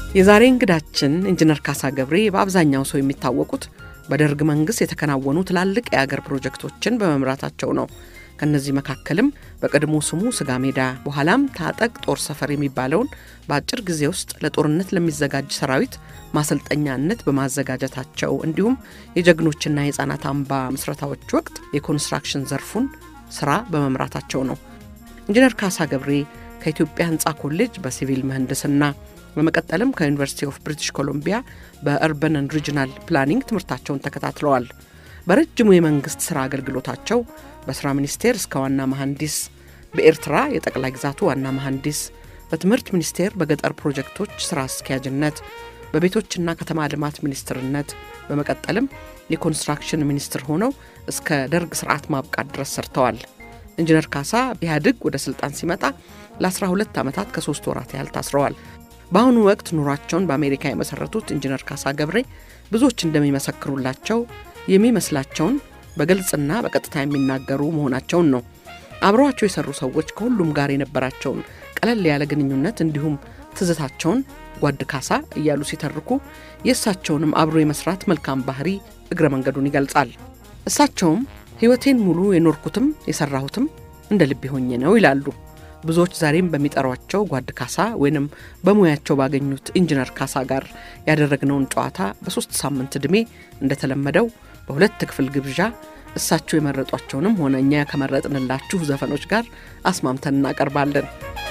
የዛሬ እንግዳችን ኢንጂነር ካሳ ገብሬ በአብዛኛው ሰው የሚታወቁት በደርግ መንግስት የተከናወኑ ትላልቅ የአገር ፕሮጀክቶችን በመምራታቸው ነው። ከነዚህ መካከልም በቀድሞ ስሙ ስጋ ሜዳ በኋላም ታጠቅ ጦር ሰፈር የሚባለውን በአጭር ጊዜ ውስጥ ለጦርነት ለሚዘጋጅ ሰራዊት ማሰልጠኛነት በማዘጋጀታቸው እንዲሁም የጀግኖችና የህፃናት አምባ ምስረታዎች ወቅት የኮንስትራክሽን ዘርፉን ስራ በመምራታቸው ነው። ኢንጂነር ካሳ ገብሬ ከኢትዮጵያ ህንፃ ኮሌጅ በሲቪል ምህንድስና በመቀጠልም ከዩኒቨርሲቲ ኦፍ ብሪቲሽ ኮሎምቢያ በእርበን ኤንድ ሪጅናል ፕላኒንግ ትምህርታቸውን ተከታትለዋል። በረጅሙ የመንግስት ስራ አገልግሎታቸው በስራ ሚኒስቴር እስከ ዋና መሐንዲስ፣ በኤርትራ የጠቅላይ ግዛቱ ዋና መሐንዲስ፣ በትምህርት ሚኒስቴር በገጠር ፕሮጀክቶች ስራ አስኪያጅነት፣ በቤቶችና ከተማ ልማት ሚኒስትርነት፣ በመቀጠልም የኮንስትራክሽን ሚኒስትር ሆነው እስከ ደርግ ስርዓት ማብቃት ድረስ ሰርተዋል። ኢንጂነር ካሳ ኢህአዴግ ወደ ስልጣን ሲመጣ ለ12 ዓመታት ከሶስት ወራት ያህል ታስረዋል። በአሁኑ ወቅት ኑሯቸውን በአሜሪካ የመሰረቱት ኢንጂነር ካሳ ገብሬ ብዙዎች እንደሚመሰክሩላቸው የሚመስላቸውን በግልጽና በቀጥታ የሚናገሩ መሆናቸውን ነው። አብረዋቸው የሰሩ ሰዎች ከሁሉም ጋር የነበራቸውን ቀለል ያለ ግንኙነት እንዲሁም ትዝታቸውን ጓድ ካሳ እያሉ ሲተርኩ የእሳቸውንም አብሮ የመስራት መልካም ባህሪ እግረ መንገዱን ይገልጻል። እሳቸውም ሕይወቴን ሙሉ የኖርኩትም የሰራሁትም እንደ ልቤ ሆኜ ነው ይላሉ። ብዙዎች ዛሬም በሚጠሯቸው ጓድ ካሳ ወይንም በሙያቸው ባገኙት ኢንጂነር ካሳ ጋር ያደረግነውን ጨዋታ በሶስት ሳምንት ዕድሜ እንደተለመደው በሁለት ክፍል ግብዣ እሳቸው የመረጧቸውንም ሆነ እኛ ከመረጥንላችሁ ዘፈኖች ጋር አስማምተን እናቀርባለን።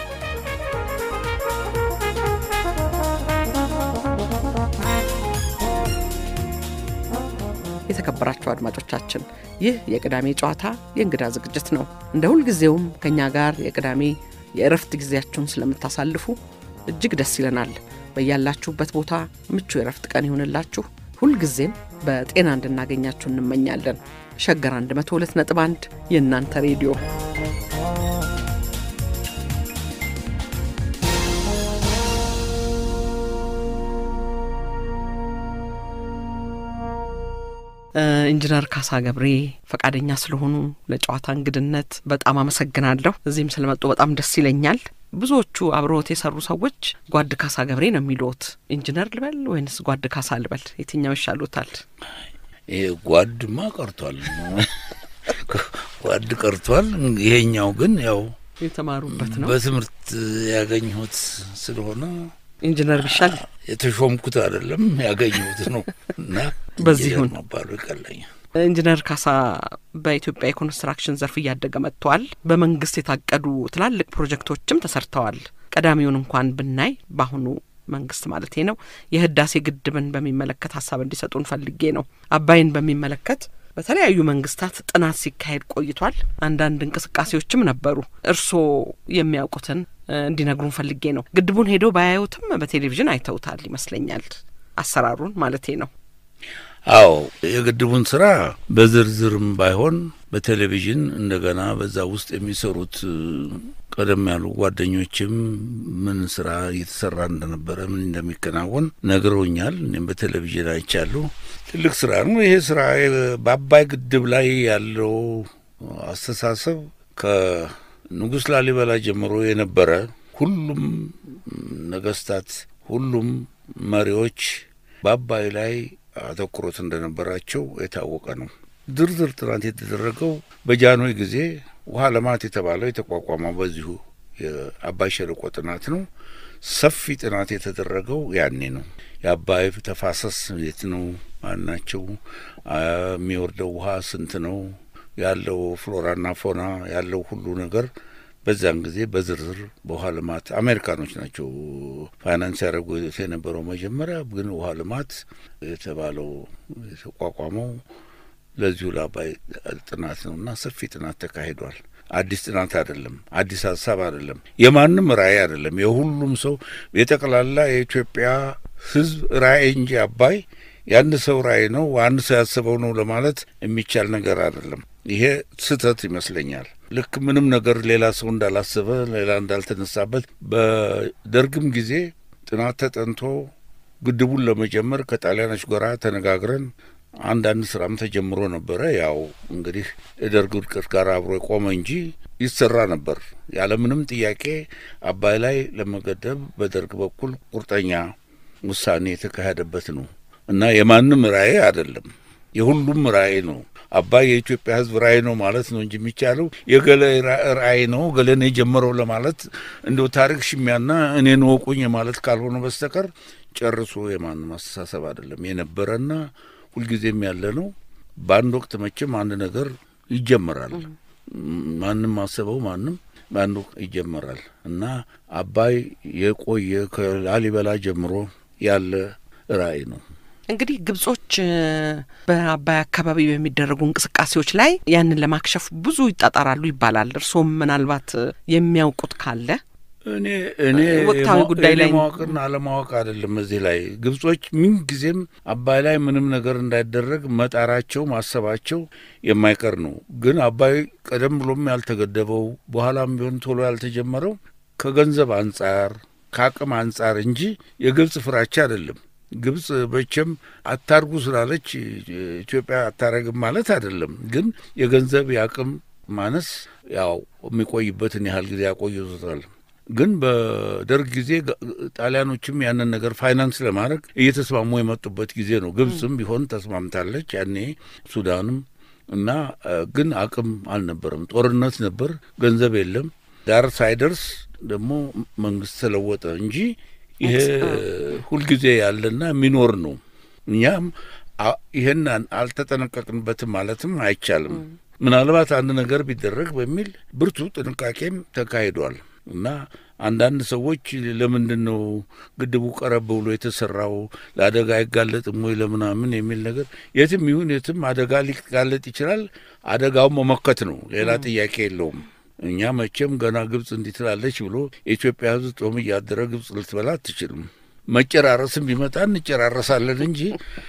የተከበራቸው አድማጮቻችን ይህ የቅዳሜ ጨዋታ የእንግዳ ዝግጅት ነው። እንደ ሁልጊዜውም ከእኛ ጋር የቅዳሜ የእረፍት ጊዜያችሁን ስለምታሳልፉ እጅግ ደስ ይለናል። በያላችሁበት ቦታ ምቹ የእረፍት ቀን ይሆንላችሁ። ሁልጊዜም በጤና እንድናገኛችሁ እንመኛለን። ሸገር 102 ነጥብ 1 የእናንተ ሬዲዮ ኢንጂነር ካሳ ገብሬ ፈቃደኛ ስለሆኑ ለጨዋታ እንግድነት በጣም አመሰግናለሁ። እዚህም ስለመጡ በጣም ደስ ይለኛል። ብዙዎቹ አብረውት የሰሩ ሰዎች ጓድ ካሳ ገብሬ ነው የሚሉት። ኢንጂነር ልበል ወይንስ ጓድ ካሳ ልበል? የትኛው ይሻሉታል? ይሄ ጓድማ ቀርቷል፣ ጓድ ቀርቷል። ይሄኛው ግን ያው የተማሩበት ነው፣ በትምህርት ያገኘሁት ስለሆነ ኢንጂነር ቢሻል የተሾምኩት አይደለም ያገኘሁት ነው እና በዚህ ይሁን መባሉ ይቀለኛል። ኢንጂነር ካሳ በኢትዮጵያ የኮንስትራክሽን ዘርፍ እያደገ መጥተዋል። በመንግስት የታቀዱ ትላልቅ ፕሮጀክቶችም ተሰርተዋል። ቀዳሚውን እንኳን ብናይ በአሁኑ መንግስት ማለት ነው የህዳሴ ግድብን በሚመለከት ሀሳብ እንዲሰጡን ፈልጌ ነው። አባይን በሚመለከት በተለያዩ መንግስታት ጥናት ሲካሄድ ቆይቷል። አንዳንድ እንቅስቃሴዎችም ነበሩ። እርስዎ የሚያውቁትን እንዲነግሩን ፈልጌ ነው። ግድቡን ሄደው ባያዩትም በቴሌቪዥን አይተውታል ይመስለኛል፣ አሰራሩን ማለቴ ነው። አዎ የግድቡን ስራ በዝርዝርም ባይሆን በቴሌቪዥን እንደገና በዛ ውስጥ የሚሰሩት ቀደም ያሉ ጓደኞችም ምን ስራ እየተሰራ እንደነበረ ምን እንደሚከናወን ነግረውኛል። እኔም በቴሌቪዥን አይቻለሁ። ትልቅ ስራ ነው ይሄ ስራ። በአባይ ግድብ ላይ ያለው አስተሳሰብ ከንጉሥ ላሊበላ ጀምሮ የነበረ ሁሉም ነገስታት፣ ሁሉም መሪዎች በአባይ ላይ አተኩሮት እንደነበራቸው የታወቀ ነው። ዝርዝር ጥናት የተደረገው በጃንሆይ ጊዜ ውሃ ልማት የተባለው የተቋቋመው በዚሁ የአባይ ሸለቆ ጥናት ነው። ሰፊ ጥናት የተደረገው ያኔ ነው። የአባይ ተፋሰስ የት ነው? ማናቸው? የሚወርደው ውሃ ስንት ነው? ያለው ፍሎራና ፎና ያለው ሁሉ ነገር በዛን ጊዜ በዝርዝር በውሃ ልማት አሜሪካኖች ናቸው ፋይናንስ ያደረጉት የነበረው። መጀመሪያ ግን ውሃ ልማት የተባለው የተቋቋመው ለዚሁ ለአባይ ጥናት ነው እና ሰፊ ጥናት ተካሂዷል። አዲስ ጥናት አይደለም፣ አዲስ ሀሳብ አይደለም፣ የማንም ራዕይ አይደለም። የሁሉም ሰው የጠቅላላ የኢትዮጵያ ሕዝብ ራዕይ እንጂ አባይ የአንድ ሰው ራዕይ ነው አንድ ሰው ያስበው ነው ለማለት የሚቻል ነገር አይደለም። ይሄ ስህተት ይመስለኛል። ልክ ምንም ነገር ሌላ ሰው እንዳላሰበ ሌላ እንዳልተነሳበት በደርግም ጊዜ ጥናት ተጠንቶ ግድቡን ለመጀመር ከጣሊያኖች ጋር ተነጋግረን አንዳንድ ስራም ተጀምሮ ነበረ። ያው እንግዲህ የደርግ ውድቀት ጋር አብሮ የቆመ እንጂ ይሰራ ነበር ያለምንም ጥያቄ አባይ ላይ ለመገደብ በደርግ በኩል ቁርጠኛ ውሳኔ የተካሄደበት ነው እና የማንም ራዕይ አይደለም፣ የሁሉም ራዕይ ነው። አባይ የኢትዮጵያ ሕዝብ ራዕይ ነው ማለት ነው እንጂ የሚቻለው የገሌ ራዕይ ነው ገሌን የጀመረው ለማለት እንደው ታሪክ ሽሚያና እኔን ወቁኝ ማለት ካልሆነ በስተቀር ጨርሶ የማንም አስተሳሰብ አይደለም። የነበረና ሁልጊዜም ያለ ነው። በአንድ ወቅት መቼም አንድ ነገር ይጀመራል። ማንም አሰበው ማንም በአንድ ወቅት ይጀመራል እና አባይ የቆየ ከላሊበላ ጀምሮ ያለ ራዕይ ነው። እንግዲህ ግብጾች በአባይ አካባቢ በሚደረጉ እንቅስቃሴዎች ላይ ያንን ለማክሸፍ ብዙ ይጣጣራሉ ይባላል። እርስዎም ምናልባት የሚያውቁት ካለ እኔ እኔ ወቅታዊ ጉዳይ ላይ ማወቅና አለማወቅ አይደለም። እዚህ ላይ ግብጾች ምንጊዜም አባይ ላይ ምንም ነገር እንዳይደረግ መጣራቸው ማሰባቸው የማይቀር ነው። ግን አባይ ቀደም ብሎም ያልተገደበው በኋላም ቢሆን ቶሎ ያልተጀመረው ከገንዘብ አንጻር ከአቅም አንጻር እንጂ የግብጽ ፍራቻ አይደለም። ግብጽ መቼም አታርጉ ስላለች ኢትዮጵያ አታረግም ማለት አይደለም። ግን የገንዘብ የአቅም ማነስ ያው የሚቆይበትን ያህል ጊዜ ያቆይቶታል። ግን በደርግ ጊዜ ጣሊያኖችም ያንን ነገር ፋይናንስ ለማድረግ እየተስማሙ የመጡበት ጊዜ ነው። ግብጽም ቢሆን ተስማምታለች ያኔ፣ ሱዳንም እና ግን አቅም አልነበረም። ጦርነት ነበር፣ ገንዘብ የለም። ዳር ሳይደርስ ደግሞ መንግስት ተለወጠ እንጂ ይሄ ሁልጊዜ ያለና የሚኖር ነው። እኛም ይህን አልተጠነቀቅንበትም ማለትም አይቻልም። ምናልባት አንድ ነገር ቢደረግ በሚል ብርቱ ጥንቃቄም ተካሂዷል እና አንዳንድ ሰዎች ለምንድን ነው ግድቡ ቀረብ ብሎ የተሰራው ለአደጋ አይጋለጥም ወይ ለምናምን የሚል ነገር የትም ይሁን የትም አደጋ ሊጋለጥ ይችላል። አደጋውን መመከት ነው፣ ሌላ ጥያቄ የለውም። እኛ መቼም ገና ግብጽ እንዲህ ትላለች ብሎ የኢትዮጵያ ሕዝብ ጦም እያደረ ግብጽ ልትበላ አትችልም። መጨራረስም ቢመጣ እንጨራረሳለን እንጂ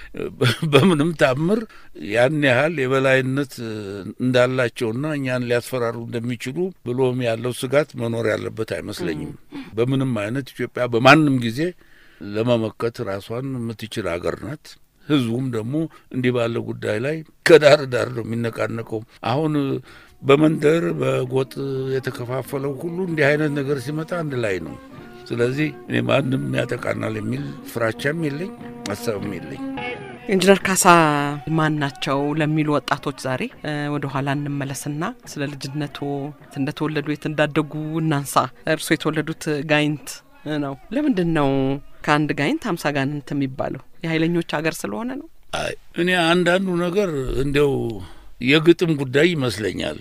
በምንም ታምር ያን ያህል የበላይነት እንዳላቸውና እኛን ሊያስፈራሩ እንደሚችሉ ብሎም ያለው ስጋት መኖር ያለበት አይመስለኝም። በምንም አይነት ኢትዮጵያ በማንም ጊዜ ለመመከት ራሷን የምትችል አገር ናት። ህዝቡም ደግሞ እንዲህ ባለ ጉዳይ ላይ ከዳር ዳር ነው የሚነቃነቀው። አሁን በመንደር በጎጥ የተከፋፈለው ሁሉ እንዲህ አይነት ነገር ሲመጣ አንድ ላይ ነው። ስለዚህ እኔ ማንም ያጠቃናል የሚል ፍራቻም የለኝ ሀሳብም የለኝ። ኢንጂነር ካሳ ማን ናቸው ለሚሉ ወጣቶች ዛሬ ወደ ኋላ እንመለስና ስለ ልጅነቱ እንደተወለዱ የት እንዳደጉ እናንሳ። እርስዎ የተወለዱት ጋይንት ነው። ለምንድን ነው ከአንድ ጋይንት ሀምሳ ጋንንት የሚባለው? የኃይለኞች ሀገር ስለሆነ ነው? አይ እኔ አንዳንዱ ነገር እንዲያው የግጥም ጉዳይ ይመስለኛል።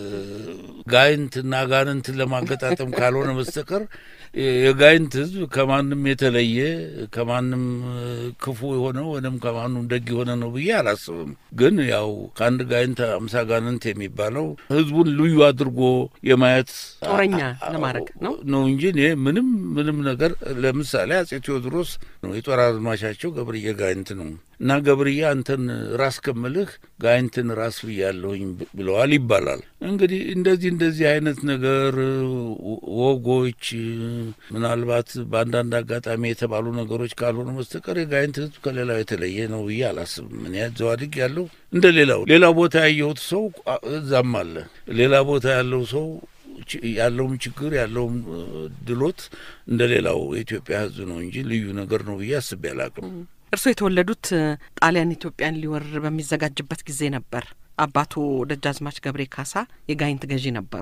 ጋይንትና ጋንንትን ለማገጣጠም ካልሆነ በስተቀር የጋይንት ሕዝብ ከማንም የተለየ ከማንም ክፉ የሆነ ወይም ከማንም ደግ የሆነ ነው ብዬ አላስብም። ግን ያው ከአንድ ጋይንት አምሳ ጋንንት የሚባለው ሕዝቡን ልዩ አድርጎ የማየት ጦረኛ ለማድረግ ነው ነው እንጂ እኔ ምንም ምንም ነገር ለምሳሌ አጼ ቴዎድሮስ ነው የጦር አዝማቻቸው ገብርዬ ጋይንት ነው እና ገብርዬ አንተን ራስ ከምልህ ጋይንትን ራስ ብያለሁኝ ብለዋል ይባላል። እንግዲህ እንደዚህ እንደዚህ አይነት ነገር ወጎች ምናልባት በአንዳንድ አጋጣሚ የተባሉ ነገሮች ካልሆኑ በስተቀር የጋይንት ህዝብ ከሌላው የተለየ ነው ብዬ አላስብም። እኔ ዘዋድግ ያለው እንደ ሌላው ሌላ ቦታ ያየሁት ሰው እዛም አለ። ሌላ ቦታ ያለው ሰው ያለውም ችግር ያለውም ድሎት እንደ ሌላው የኢትዮጵያ ህዝብ ነው እንጂ ልዩ ነገር ነው ብዬ አስቤ አላቅም። እርስዎ የተወለዱት ጣሊያን ኢትዮጵያን ሊወር በሚዘጋጅበት ጊዜ ነበር። አባቱ ደጃዝማች ገብሬ ካሳ የጋይንት ገዢ ነበሩ።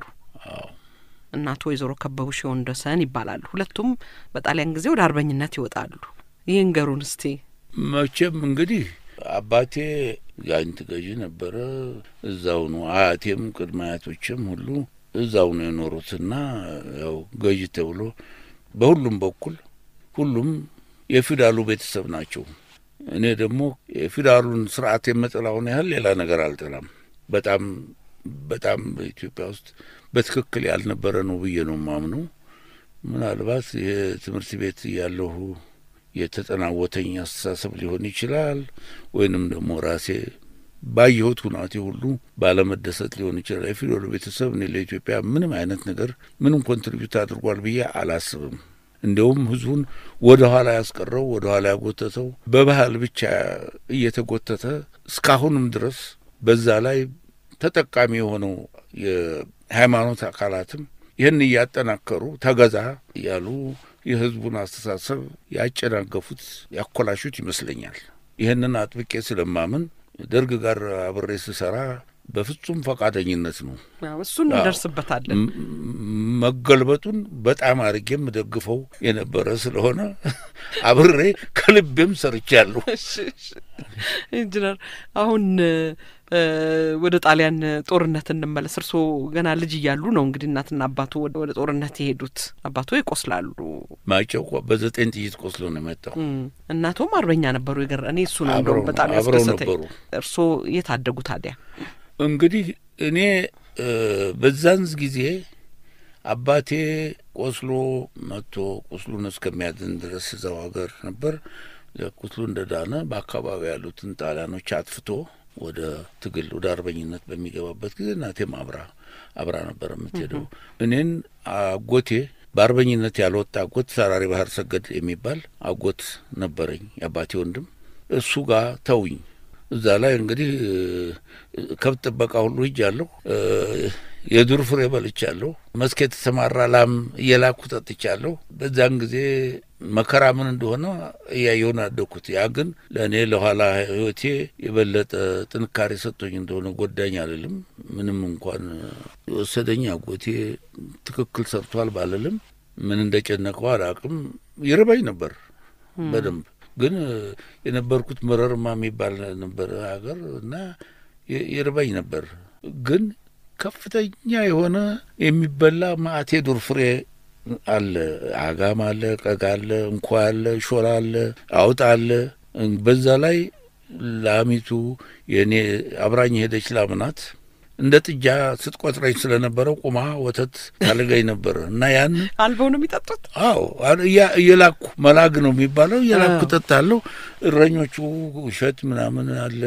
እናቱ ወይዘሮ ከበቡሽ ወንደሰን ይባላሉ። ሁለቱም በጣሊያን ጊዜ ወደ አርበኝነት ይወጣሉ። ይህን ገሩን እስቲ። መቼም እንግዲህ አባቴ ጋይንት ገዢ ነበረ። እዛው ነው። አያቴም ቅድመ አያቶችም ሁሉ እዛው ነው የኖሩትና ያው ገዢ ተብሎ በሁሉም በኩል ሁሉም የፊውዳሉ ቤተሰብ ናቸው። እኔ ደግሞ የፊውዳሉን ስርዓት የምጠላውን ያህል ሌላ ነገር አልጠላም። በጣም በጣም በኢትዮጵያ ውስጥ በትክክል ያልነበረ ነው ብዬ ነው ማምነው። ምናልባት የትምህርት ቤት ያለሁ የተጠናወተኝ አስተሳሰብ ሊሆን ይችላል፣ ወይንም ደግሞ ራሴ ባየሁት ሁናቴ ሁሉ ባለመደሰት ሊሆን ይችላል። የፊውዳሉ ቤተሰብ እኔ ለኢትዮጵያ ምንም አይነት ነገር ምንም ኮንትሪቢዩት አድርጓል ብዬ አላስብም። እንዲያውም ህዝቡን ወደ ኋላ ያስቀረው ወደ ኋላ ያጎተተው በባህል ብቻ እየተጎተተ እስካሁንም ድረስ በዛ ላይ ተጠቃሚ የሆነው የሃይማኖት አካላትም ይህን እያጠናከሩ ተገዛ እያሉ የህዝቡን አስተሳሰብ ያጨናገፉት ያኮላሹት ይመስለኛል። ይህንን አጥብቄ ስለማምን ደርግ ጋር አብሬ ስሰራ በፍጹም ፈቃደኝነት ነው። እሱን እንደርስበታለን። መገልበጡን በጣም አድርጌ የምደግፈው የነበረ ስለሆነ አብሬ ከልቤም ሰርቻለሁ። ኢንጂነር አሁን ወደ ጣሊያን ጦርነት እንመለስ። እርስዎ ገና ልጅ እያሉ ነው እንግዲህ እናትና አባቱ ወደ ጦርነት የሄዱት። አባቱ ይቆስላሉ። ማጨው በዘጠኝ ጥይት ቆስሎ ነው የመጣው። እናቶም አርበኛ ነበሩ። ይገር እኔ እሱ ነው እንደውም በጣም ያስደሰተኝ። እርስዎ የት አደጉ ታዲያ? እንግዲህ እኔ በዛን ጊዜ አባቴ ቆስሎ መጥቶ ቁስሉን እስከሚያድን ድረስ እዛው ሀገር ነበር። ቁስሉ እንደዳነ በአካባቢ ያሉትን ጣሊያኖች አጥፍቶ ወደ ትግል ወደ አርበኝነት በሚገባበት ጊዜ እናቴም አብራ አብራ ነበር የምትሄደው። እኔን አጎቴ በአርበኝነት ያልወጣ አጎት ሰራሪ ባህር ሰገድ የሚባል አጎት ነበረኝ፣ የአባቴ ወንድም። እሱ ጋር ተውኝ። እዛ ላይ እንግዲህ ከብት ጥበቃ ሁሉ ሂጃለሁ። የዱር ፍሬ በልቻለሁ። መስክ የተሰማራ ላም እየላኩ ጠጥቻለሁ። በዛን ጊዜ መከራ ምን እንደሆነ እያየውን አደግኩት። ያ ግን ለእኔ ለኋላ ሕይወቴ የበለጠ ጥንካሬ ሰጥቶኝ እንደሆነ ጎዳኝ አልልም። ምንም እንኳን የወሰደኝ አጎቴ ትክክል ሰርቷል ባልልም ምን እንደጨነቀው አላቅም። ይርበኝ ነበር በደንብ ግን የነበርኩት መረርማ የሚባል ነበር ሀገር እና ይርበኝ ነበር ግን ከፍተኛ የሆነ የሚበላ ማአቴ ዱር ፍሬ አለ። አጋም አለ፣ ቀጋ አለ፣ እንኳ አለ፣ ሾላ አለ፣ አውጣ አለ። በዛ ላይ ላሚቱ የእኔ አብራኝ ሄደች ላምናት እንደ ጥጃ ስትቆጥረኝ ስለነበረ ቁማ ወተት ታልገኝ ነበረ እና ያን አልበው ነው የሚጠጡት። አዎ እየላኩ መላግ ነው የሚባለው። እየላኩ ጠጣለሁ። እረኞቹ እሸት ምናምን አለ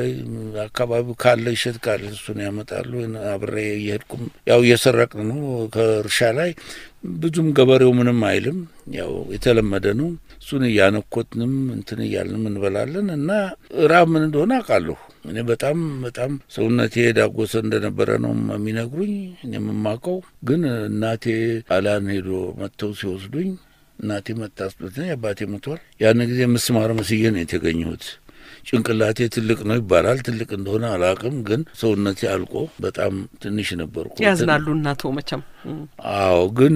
አካባቢው ካለ እሸት ካለ እሱን ያመጣሉ። አብሬ እየሄድኩም ያው እየሰረቅን ነው ከእርሻ ላይ ብዙም ገበሬው ምንም አይልም። ያው የተለመደ ነው። እሱን እያነኮትንም እንትን እያልንም እንበላለን እና ራብ ምን እንደሆነ አውቃለሁ። እኔ በጣም በጣም ሰውነቴ ዳጎሰ እንደነበረ ነው የሚነግሩኝ። እኔ የምማውቀው ግን እናቴ ጣሊያን ሄዶ መጥተው ሲወስዱኝ እናቴ መታስበትና አባቴ ሞቷል። ያን ጊዜ ምስማር መስዬ ነው የተገኘሁት። ጭንቅላቴ ትልቅ ነው ይባላል። ትልቅ እንደሆነ አላውቅም፣ ግን ሰውነቴ አልቆ በጣም ትንሽ ነበርኩ። ያዝናሉ እናቶ መቼም። አዎ፣ ግን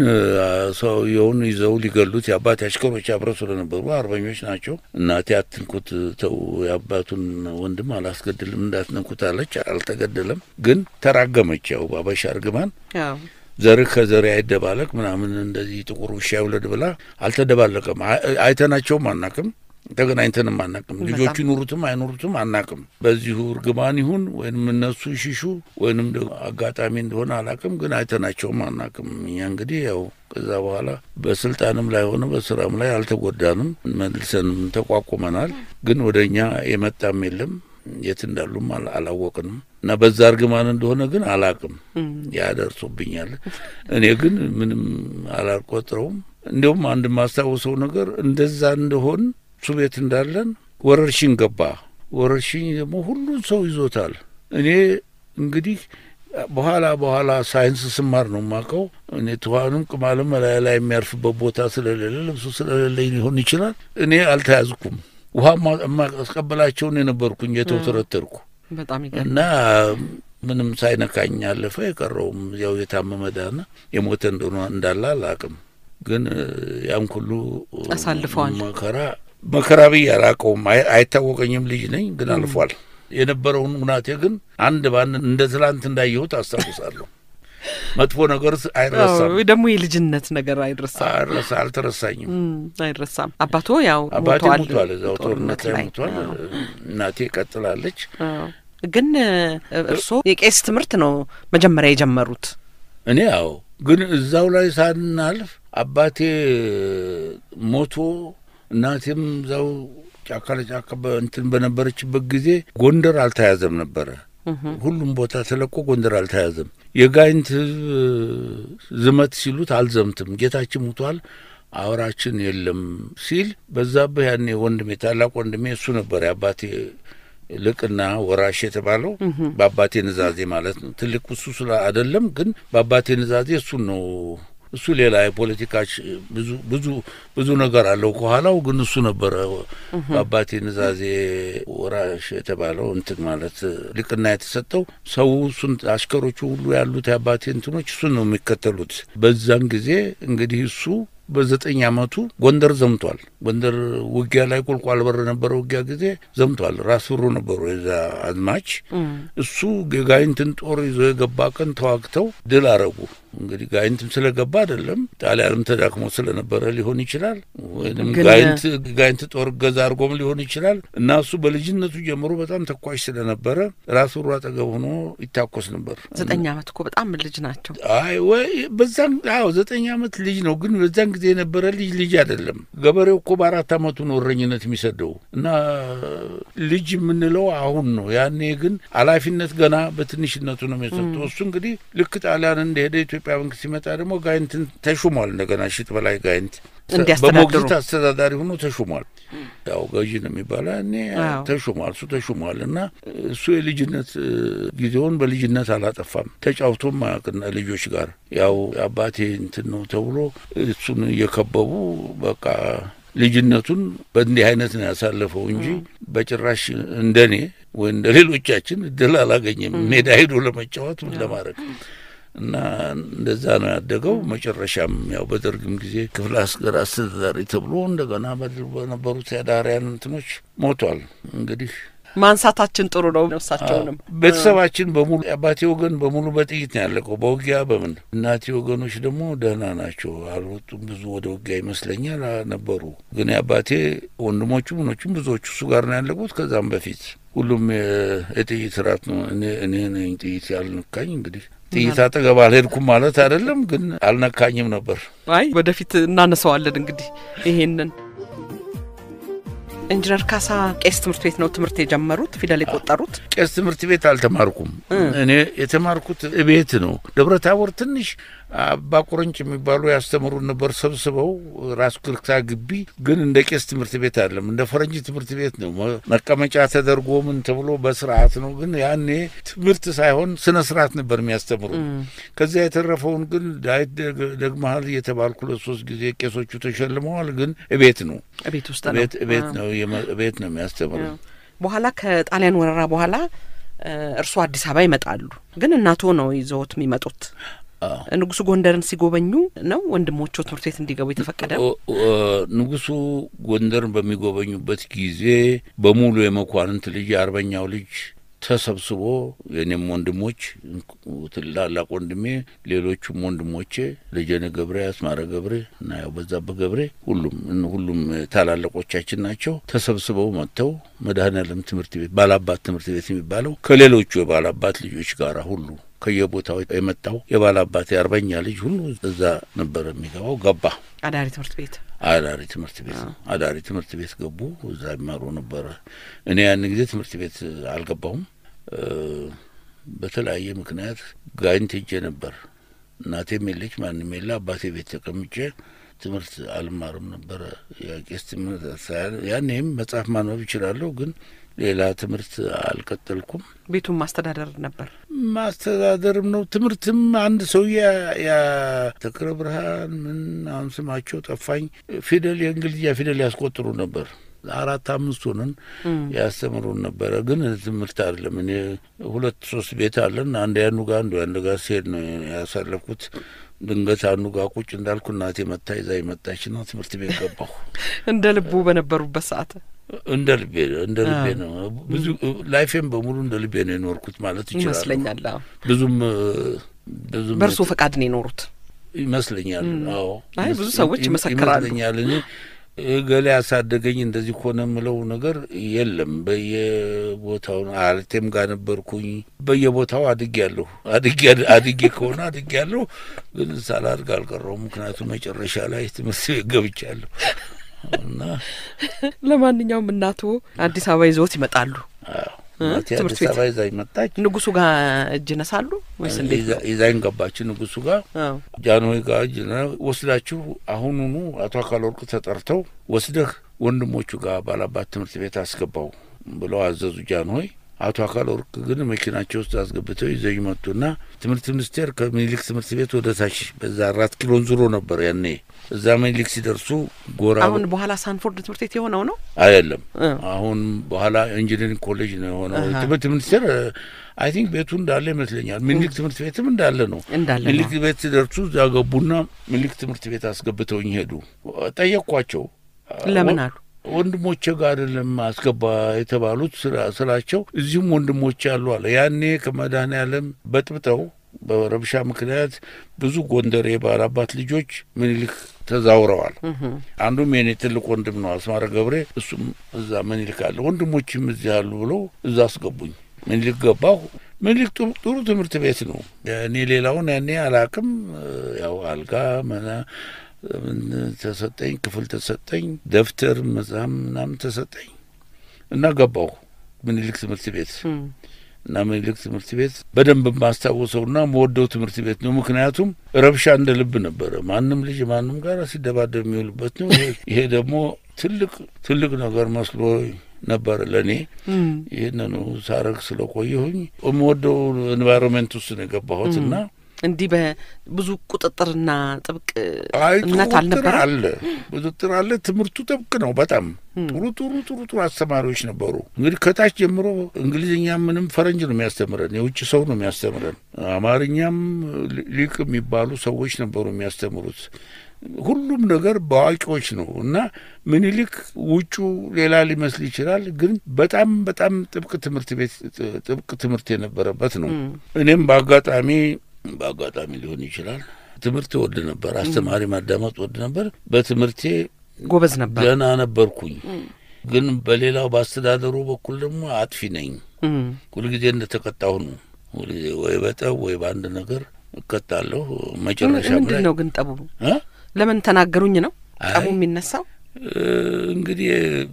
ሰውየውን ይዘው ሊገሉት የአባቴ አሽከሮች አብረው ስለነበሩ አርበኞች ናቸው። እናቴ አትንኩት፣ ተው፣ የአባቱን ወንድም አላስገድልም እንዳትነኩት አለች። አልተገደለም፣ ግን ተራገመች። ያው ባበሻ እርግማን ዘርህ ከዘሬ አይደባለቅ ምናምን እንደዚህ ጥቁር ውሻ ይውለድ ብላ አልተደባለቀም። አይተናቸውም አናቅም ተገናኝተንም አናቅም። ልጆቹ ይኑሩትም አይኑሩትም አናቅም። በዚሁ እርግማን ይሁን ወይንም እነሱ ይሽሹ ወይንም አጋጣሚ እንደሆነ አላቅም፣ ግን አይተናቸውም አናቅም። እኛ እንግዲህ ያው ከዛ በኋላ በስልጣንም ላይ ሆነ በስራም ላይ አልተጎዳንም፣ መልሰንም ተቋቁመናል። ግን ወደ እኛ የመጣም የለም የት እንዳሉም አላወቅንም እና በዛ እርግማን እንደሆነ ግን አላቅም። ያደርሶብኛል። እኔ ግን ምንም አላልቆጥረውም። እንዲሁም አንድ የማስታውሰው ነገር እንደዛ እንደሆን እሱ ቤት እንዳለን ወረርሽኝ ገባ። ወረርሽኝ ደግሞ ሁሉን ሰው ይዞታል። እኔ እንግዲህ በኋላ በኋላ ሳይንስ ስማር ነው የማውቀው። እኔ ትኋንም ቅማልም ላይ ላይ የሚያርፍበት ቦታ ስለሌለ ልብሱ ስለሌለኝ ሊሆን ይችላል። እኔ አልተያዝኩም። ውሃ የማስቀበላቸውን የነበርኩኝ የተውተረተርኩ በጣም እና ምንም ሳይነካኝ አለፈ። የቀረውም ያው የታመመ ዳነ። የሞተ እንደሆነ እንዳለ አላውቅም። ግን ያን ሁሉ አሳልፈዋል። መከራ መከራ ብዬ አላውቀውም። አይታወቀኝም። ልጅ ነኝ፣ ግን አልፏል። የነበረውን ሁናቴ ግን አንድ ባንድ እንደ ትላንት እንዳየሁት አስታውሳለሁ። መጥፎ ነገር አይረሳም። ደግሞ የልጅነት ነገር አይረሳም፣ አይረሳ አልተረሳኝም፣ አይረሳም። አባቶ ያው አባቴ ሞቷል፣ እዛው ጦርነት ላይ ሞቷል። እናቴ ቀጥላለች። ግን እርስዎ የቄስ ትምህርት ነው መጀመሪያ የጀመሩት? እኔ ያው ግን እዛው ላይ ሳናልፍ አባቴ ሞቶ እናቴም እዛው ጫካ ለጫካ እንትን በነበረችበት ጊዜ ጎንደር አልተያዘም ነበረ። ሁሉም ቦታ ተለቆ ጎንደር አልተያዘም። የጋይንት ሕዝብ ዝመት ሲሉት አልዘምትም፣ ጌታችን ሙቷል፣ አውራችን የለም ሲል በዛብህ ያኔ ወንድሜ ታላቅ ወንድሜ እሱ ነበር የአባቴ ልቅና ወራሽ የተባለው በአባቴ ንዛዜ ማለት ነው። ትልቅ እሱ ስለ አይደለም ግን በአባቴ ንዛዜ እሱን ነው እሱ ሌላ የፖለቲካ ብዙ ብዙ ብዙ ነገር አለው ከኋላው። ግን እሱ ነበረ በአባቴ ንዛዜ ወራሽ የተባለው እንትን ማለት ሊቅና የተሰጠው ሰው እሱን አሽከሮቹ ሁሉ ያሉት የአባቴ እንትኖች እሱን ነው የሚከተሉት። በዛን ጊዜ እንግዲህ እሱ በዘጠኝ አመቱ ጎንደር ዘምቷል። ጎንደር ውጊያ ላይ ቁልቋል በር ነበረ ውጊያ ጊዜ ዘምቷል። ራስ ብሩ ነበሩ የዛ አዝማች። እሱ የጋይንትን ጦር ይዞ የገባ ቀን ተዋግተው ድል አረጉ። እንግዲህ ጋይንትም ስለገባ አይደለም ጣሊያንም ተዳክሞ ስለነበረ ሊሆን ይችላል፣ ወይም ጋይንት ጋይንት ጦር እገዛ አድርጎም ሊሆን ይችላል። እና እሱ በልጅነቱ ጀምሮ በጣም ተኳሽ ስለነበረ ራስ ብሩ አጠገብ ሆኖ ይታኮስ ነበር። ዘጠኝ አመት እኮ በጣም ልጅ ናቸው። አይ ወይ በዛን አዎ ዘጠኝ አመት ልጅ ነው። ግን በዛን ጊዜ የነበረ ልጅ ልጅ አይደለም። ገበሬው እኮ በአራት አመቱ ነው እረኝነት የሚሰደው እና ልጅ የምንለው አሁን ነው። ያኔ ግን ኃላፊነት ገና በትንሽነቱ ነው የሚሰጠው። እሱ እንግዲህ ልክ ጣሊያን እንደሄደ ኢትዮጵያ መንግስት ሲመጣ ደግሞ ጋይንትን ተሹሟል። እንደገና ሽጥ በላይ ጋይንት በሞግዚት አስተዳዳሪ ሆኖ ተሹሟል። ያው ገዢ ነው የሚባለው ያኔ ተሹሟል። እሱ ተሹሟል እና እሱ የልጅነት ጊዜውን በልጅነት አላጠፋም። ተጫውቶም አያውቅና ልጆች ጋር ያው አባቴ እንትን ነው ተብሎ እሱን እየከበቡ በቃ ልጅነቱን በእንዲህ አይነት ነው ያሳለፈው እንጂ በጭራሽ እንደኔ ወይ እንደ ሌሎቻችን እድል አላገኘም ሜዳ ሄዶ ለመጫወት ምን ለማድረግ እና እንደዛ ነው ያደገው። መጨረሻም ያው በደርግም ጊዜ ክፍለ አስገር አስተዳዳሪ ተብሎ እንደገና በነበሩት የዳሪያን እንትኖች ሞቷል። እንግዲህ ማንሳታችን ጥሩ ነው። እሳቸውንም ቤተሰባችን በሙሉ የአባቴ ወገን በሙሉ በጥይት ነው ያለቀው፣ በውጊያ በምን። እናቴ ወገኖች ደግሞ ደህና ናቸው፣ አልወጡም። ብዙ ወደ ውጊያ ይመስለኛል ነበሩ። ግን የአባቴ ወንድሞቹ ምኖቹም ብዙዎቹ እሱ ጋር ነው ያለቁት። ከዛም በፊት ሁሉም የጥይት ራት ነው። እኔ ነኝ ጥይት ያልነካኝ እንግዲህ ጥይት አጠገብ አልሄድኩም ማለት አይደለም፣ ግን አልነካኝም ነበር። አይ ወደፊት እናነሳዋለን እንግዲህ ይሄንን። ኢንጂነር ካሳ ቄስ ትምህርት ቤት ነው ትምህርት የጀመሩት ፊደል የቆጠሩት? ቄስ ትምህርት ቤት አልተማርኩም። እኔ የተማርኩት ቤት ነው። ደብረ ታቦር ትንሽ አባ ቁርንጭ የሚባሉ ያስተምሩን ነበር ሰብስበው ራስ ክልክታ ግቢ። ግን እንደ ቄስ ትምህርት ቤት አይደለም፣ እንደ ፈረንጅ ትምህርት ቤት ነው። መቀመጫ ተደርጎ ምን ተብሎ በስርዓት ነው። ግን ያኔ ትምህርት ሳይሆን ስነ ስርዓት ነበር የሚያስተምሩ። ከዚያ የተረፈውን ግን ዳዊት ደግመሃል እየተባልኩ ለሶስት ጊዜ ቄሶቹ ተሸልመዋል። ግን ቤት ነው ቤት ውስጥ ነው ቤት ነው ቤት ነው የሚያስተምሩ። በኋላ ከጣሊያን ወረራ በኋላ እርስዎ አዲስ አበባ ይመጣሉ። ግን እናቶ ነው ይዘውት የሚመጡት ንጉሱ ጎንደርን ሲጎበኙ ነው ወንድሞቹ ትምህርት ቤት እንዲገቡ የተፈቀደ? ንጉሱ ጎንደርን በሚጎበኙበት ጊዜ በሙሉ የመኳንንት ልጅ የአርበኛው ልጅ ተሰብስቦ የኔም ወንድሞች ትላላቅ ወንድሜ፣ ሌሎቹም ወንድሞቼ ልጀነ ገብሬ፣ አስማረ ገብሬ እና ያው በዛብህ ገብሬ ሁሉም ሁሉም ታላላቆቻችን ናቸው። ተሰብስበው መጥተው መድኃኔዓለም ትምህርት ቤት ባላባት ትምህርት ቤት የሚባለው ከሌሎቹ የባላባት ልጆች ጋር ሁሉ ከየቦታው የመጣው የባላባት የአርበኛ ልጅ ሁሉ እዛ ነበር የሚገባው። ገባ አዳሪ ትምህርት ቤት አዳሪ ትምህርት ቤት ነው። አዳሪ ትምህርት ቤት ገቡ። እዛ ይማሩ ነበረ። እኔ ያን ጊዜ ትምህርት ቤት አልገባሁም። በተለያየ ምክንያት ጋይንት ሄጄ ነበር። እናቴም የለች ማንም የለ። አባቴ ቤት ተቀምጬ ትምህርት አልማርም ነበረ። የቄስ ትምህርት ያኔም መጽሐፍ ማንበብ ይችላለሁ ግን ሌላ ትምህርት አልቀጠልኩም። ቤቱን ማስተዳደር ነበር ማስተዳደርም ነው ትምህርትም። አንድ ሰውዬ ያ ተክለ ብርሃን ምን አሁን ስማቸው ጠፋኝ፣ ፊደል የእንግሊዝኛ ፊደል ያስቆጥሩ ነበር። አራት አምስት ሆነን ያስተምሩን ነበረ። ግን ትምህርት አይደለም። እኔ ሁለት ሶስት ቤት አለን። አንድ ያኑ ጋር አንዱ ያንዱ ጋር ሲሄድ ነው ያሳለፍኩት። ድንገት አንዱ ጋር ቁጭ እንዳልኩ እናቴ መታ ይዛ መጣች ነው ትምህርት ቤት ገባሁ። እንደ ልቡ በነበሩበት ሰዓት እንደ ልቤ እንደ ልቤ ነው። ብዙ ላይፌም በሙሉ እንደ ልቤ ነው የኖርኩት ማለት ይችላል ይመስለኛል። ብዙም ብዙም በእርሶ ፈቃድ ነው የኖሩት ይመስለኛል። አዎ አይ ብዙ ሰዎች ይመሰክራሉ። ይመስለኛል እኔ ገሌ ያሳደገኝ እንደዚህ ከሆነ የምለው ነገር የለም። በየቦታው አልቴም ጋር ነበርኩኝ። በየቦታው አድግ ያለሁ አድጌ ከሆነ አድግ ያለሁ ግን ሳላድግ አልቀረውም። ምክንያቱም መጨረሻ ላይ ትምህርት ቤት ገብቻለሁ እና ለማንኛውም እናቶ አዲስ አበባ ይዘውት ይመጣሉ። እናቴ አዲስ አበባ ይዛኝ መጣች። ንጉሱ ጋር እጅ ነሳሉ ወይስ እንዴት? ይዛኝ ገባች ንጉሱ ጋር ጃንሆይ ጋር እጅ ወስዳችሁ አሁኑኑ አቶ አካል ወርቅ ተጠርተው ወስደህ ወንድሞቹ ጋር ባላባት ትምህርት ቤት አስገባው ብለው አዘዙ ጃንሆይ። አቶ አካል ወርቅ ግን መኪናቸው ውስጥ አስገብተው ይዘኝ መጡና ትምህርት ሚኒስቴር ከምኒልክ ትምህርት ቤት ወደ ታች በዛ አራት ኪሎን ዙሮ ነበር ያኔ። እዛ ምኒልክ ሲደርሱ ጎራ አሁን በኋላ ሳንፎርድ ትምህርት ቤት የሆነው ነው። አይደለም እ። አሁን በኋላ ኢንጂነሪንግ ኮሌጅ ነው የሆነው። ትምህርት ሚኒስቴር አይ ቲንክ ቤቱ እንዳለ ይመስለኛል። ምኒልክ ትምህርት ቤትም እንዳለ ነው። እንዳለ ነው። ምኒልክ ቤት ሲደርሱ እዛ ገቡና ምኒልክ ትምህርት ቤት አስገብተውኝ ሄዱ። ጠየቅኳቸው። ለምን አሉ? ወንድሞቼ ጋር አይደለም አስገባ የተባሉት ስላ- ስላቸው እዚሁም ወንድሞቼ አሉ አለ። ያኔ ከመድኃኔዓለም በጥብጠው በረብሻ ምክንያት ብዙ ጎንደር የባላባት ልጆች ምኒልክ ተዛውረዋል። አንዱም የኔ ትልቅ ወንድም ነው አስማረ ገብሬ፣ እሱም እዛ ምኒልክ አለ። ወንድሞችም እዚህ አሉ ብለው እዛ አስገቡኝ። ምኒልክ ገባሁ። ምኒልክ ጥሩ- ጥሩ ትምህርት ቤት ነው። እኔ ሌላውን ያኔ አላቅም። ያው አልጋ መና ምን ተሰጠኝ፣ ክፍል ተሰጠኝ፣ ደብተር መጽሐፍ ምናምን ተሰጠኝ እና ገባሁ ምኒልክ ትምህርት ቤት እም፣ እና ምኒልክ ትምህርት ቤት በደንብ የማስታውሰውና መወደው ትምህርት ቤት ነው። ምክንያቱም ረብሻ እንደ ልብ ነበረ። ማንም ልጅ ማንም ጋር ሲደባደብ የሚውልበት ነው። ይሄ- ይሄ ደግሞ ትልቅ ትልቅ ነገር መስሎ ነበረ ለእኔ። እም፣ ይህንኑ ሳረግ ስለቆየሁኝ የምወደው ኤንቫይሮንመንት ውስጥ ነው የገባሁት እና እንዲህ በብዙ ቁጥጥርና ጥብቅ አይ እምነት ቁጥጥር አልነበረ። አለ፣ ቁጥጥር አለ። ትምህርቱ ጥብቅ ነው በጣም ጥሩ ጥሩ ጥሩ ጥሩ አስተማሪዎች ነበሩ። እንግዲህ ከታች ጀምሮ እንግሊዝኛ ምንም ፈረንጅ ነው የሚያስተምረን፣ የውጭ ሰው ነው የሚያስተምረን። አማርኛም ሊ- ሊቅ የሚባሉ ሰዎች ነበሩ የሚያስተምሩት። ሁሉም ነገር በአዋቂዎች ነው እና ምኒልክ ውጩ ሌላ ሊመስል ይችላል፣ ግን በጣም በጣም ጥብቅ ትምህርት ቤት ጥብቅ ትምህርት የነበረበት ነው። እኔም በአጋጣሚ በአጋጣሚ ሊሆን ይችላል ትምህርት ወድ ነበር፣ አስተማሪ ማዳመጥ ወድ ነበር። በትምህርቴ ጎበዝ ነበር። ገና ነበርኩኝ፣ ግን በሌላው በአስተዳደሩ በኩል ደግሞ አጥፊ ነኝ። እም፣ ሁልጊዜ እንደተቀጣሁ ነው። ሁልጊዜ ወይ በጠብ ወይ በአንድ ነገር እቀጣለሁ። መጨረሻ ምንድን ነው ግን ጠቡ? እ? ለምን ተናገሩኝ ነው አይ። ጠቡ የሚነሳው? እ፣ እንግዲህ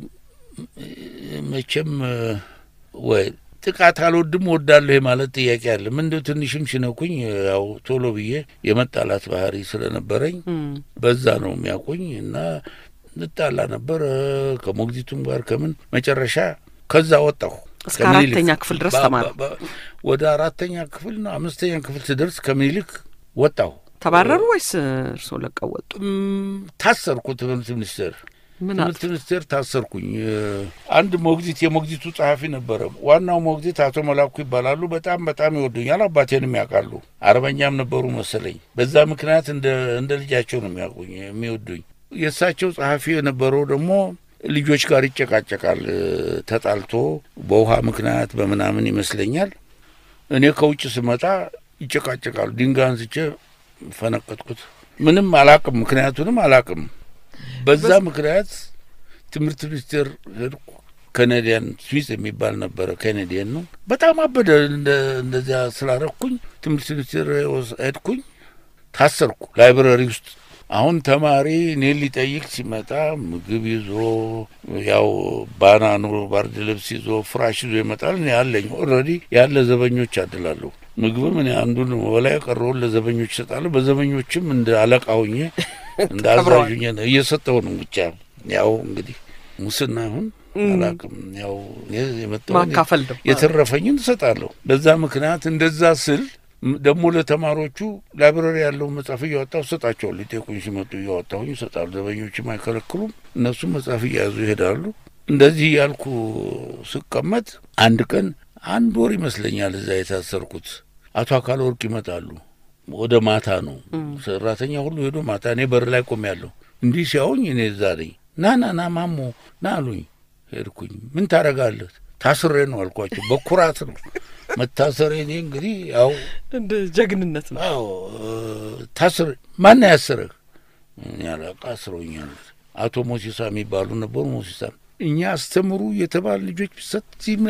እ፣ መቼም እ፣ ወይ ጥቃት አልወድም ወዳለሁ የማለት ጥያቄ አለ። ምንድው ትንሽም ሲነኩኝ ያው ቶሎ ብዬ የመጣላት ባህሪ ስለነበረኝ እም፣ በዛ ነው የሚያውቁኝ እና እንጣላ ነበር እ፣ ከሞግዚቱም ጋር ከምን መጨረሻ ከዛ ወጣሁ። እስከ ከምኒልክ አራተኛ ክፍል ድረስ በ- ተማሩ? በ- በ- ወደ አራተኛ ክፍል ነው አምስተኛ ክፍል ስደርስ ከምኒልክ ወጣሁ። ተባረሩ ወይስ እርስዎ ለቀው ወጡ? እም፣ ታሰርኩ። ትምህርት ሚኒስቴር ምን ትምህርት ሚኒስቴር ታሰርኩኝ። እ፣ አንድ ሞግዚት የሞግዚቱ ጸሐፊ ነበረ። ዋናው ሞግዚት አቶ መላኩ ይባላሉ። በጣም በጣም ይወዱኛል። አባቴንም ያውቃሉ። አርበኛም ነበሩ መሰለኝ። በዛ ምክንያት እንደ እንደ ልጃቸው ነው የሚያውቁኝ የሚወዱኝ። የእሳቸው ጸሐፊ የነበረው ደግሞ ልጆች ጋር ይጨቃጨቃል። እ፣ ተጣልቶ በውሃ ምክንያት በምናምን ይመስለኛል። እኔ ከውጭ ስመጣ ይጨቃጨቃሉ። ድንጋይ አንስቼ ፈነቀጥኩት። ምንም አላቅም፣ ምክንያቱንም አላቅም። በዛ ምክንያት ትምህርት ሚኒስቴር ሄድኩ። ካናዲያን ስዊስ የሚባል ነበረ። ካናዲያን ነው። በጣም አበደ። እንደ እንደዚያ ስላረኩኝ ትምህርት ሚኒስቴር ወስ- ሄድኩኝ፣ ታሰርኩ ላይብረሪ ውስጥ። አሁን ተማሪ እኔን ሊጠይቅ ሲመጣ ምግብ ይዞ ያው ባናኑ ባርድ ልብስ ይዞ ፍራሽ ይዞ ይመጣል። እኔ ያለኝ ኦልሬዲ ያለ ዘበኞች አድላለሁ። ምግብም እኔ አንዱን በላይ የቀረውን ለዘበኞች ይሰጣለሁ። በዘበኞችም እንደ አለቃ ሆኜ እንደ አዛዥ ሆኜ ነው እየሰጠው ነው። ብቻ ያው እንግዲህ ሙስና አሁን አላውቅም። ያው የመጣውን ማካፈል ነው። የተረፈኝን እሰጣለሁ። በዛ ምክንያት እንደዛ ስል ም- ደግሞ ለተማሪዎቹ ላይብረሪ ያለውን መጽሐፍ እያወጣሁ እሰጣቸዋለሁ። ሊጠይቁኝ ሲመጡ እያወጣሁኝ እሰጣሉ። ዘበኞችም አይከለክሉም። እነሱም መጽሐፍ እያያዙ ይሄዳሉ። እንደዚህ ያልኩ ስቀመጥ አንድ ቀን አንድ ወር ይመስለኛል እዛ የታሰርኩት አቶ አካለ ወርቅ ይመጣሉ። ወደ ማታ ነው ሰራተኛ ሁሉ ሄዶ ማታ እኔ በር ላይ ቆሜያለሁ። እንዲህ ሲያውኝ እኔ እዛ ነኝ። ና ና ና ማሞ ና አሉኝ። ሄድኩኝ። ምን ታደርጋለህ? ታስሬ ነው አልኳቸው። በኩራት ነው መታሰሬ። እኔ እንግዲህ ያው እንደ ጀግንነት ነው። አዎ ታስሬ ማን ያሰረህ? እኔ አላውቅ አስረውኛል። አቶ ሞሲሳ የሚባሉ ነበሩ። ሞሲሳ እኛ አስተምሩ የተባሉ ልጆች ቢሰጥ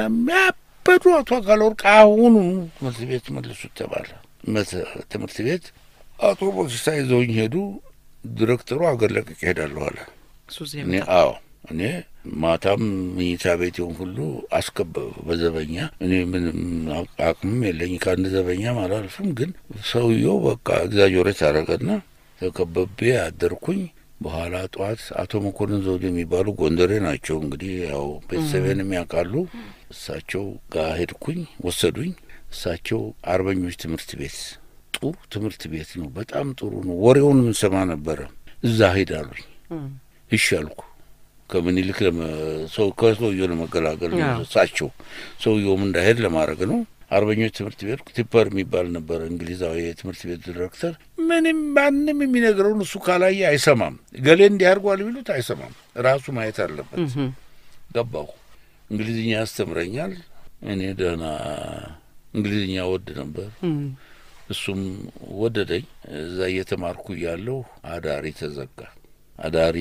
የሚያበዱ አቶ አካለ ወርቅ አሁኑ ትምህርት ቤት መልሱት ተባለ። መተ- ትምህርት ቤት አቶ ሞሲሳ ይዘውኝ ሄዱ። ዲሬክተሩ አገር ለቅቄ እሄዳለሁ አለ። ሱዚ እኔ አዎ እኔ ማታም መኝታ ቤቴውን ሁሉ አስከበበ በዘበኛ። እኔ ምንም አቅምም የለኝ ከአንድ ዘበኛም አላልፍም። ግን ሰውየው በቃ ኤግዛጆሬት አደረገና ተከበቤ አደርኩኝ። በኋላ ጠዋት አቶ መኮንን ዘውዴ የሚባሉ ጎንደሬ ናቸው። እንግዲህ ያው ቤተሰቤንም ያውቃሉ። እሳቸው ጋር ሄድኩኝ፣ ወሰዱኝ። እሳቸው አርበኞች ትምህርት ቤት ጥሩ ትምህርት ቤት ነው፣ በጣም ጥሩ ነው፣ ወሬውን ምንሰማ ነበረ። እዛ ሄዳሉኝ። እሺ አልኩ። ከምኒልክ ሰው ከሰውየው ለመገላገል ነው። እሳቸው ሰውየውም እንዳይሄድ ለማድረግ ነው። አርበኞች ትምህርት ቤት ቲፐር የሚባል ነበረ፣ እንግሊዛዊ የትምህርት ቤት ዲሬክተር። ምንም ማንም የሚነግረውን እሱ ካላየ አይሰማም። ገሌ እንዲህ አድርጓል ቢሉት አይሰማም። ራሱ ማየት አለበት። ገባሁ። እንግሊዝኛ ያስተምረኛል። እኔ ደህና እንግሊዝኛ ወድ ነበር፣ እሱም ወደደኝ። እዛ እየተማርኩ እያለሁ አዳሪ ተዘጋ። አዳሪ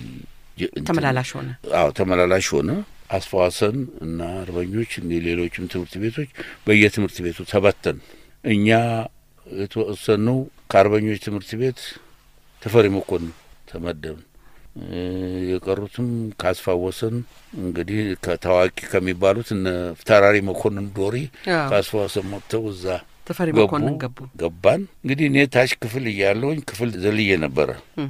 ተመላላሽ ሆነ። አዎ ተመላላሽ ሆነ። አስፋዋሰን እና አርበኞች እንዲህ ሌሎችም ትምህርት ቤቶች በየትምህርት ቤቱ ተበተን። እኛ የተወሰነው ከአርበኞች ትምህርት ቤት ተፈሪ መኮንን ተመደብን። የቀሩትም ካስፋወሰን እንግዲህ ከታዋቂ ከሚባሉት እነ ፊታውራሪ መኮንን ዶሪ ካስፋወሰን መጥተው እዛ ተፈሪ መኮንን ገቡ ገባን። እንግዲህ እኔ ታች ክፍል እያለሁኝ ክፍል ዘልዬ ነበረ።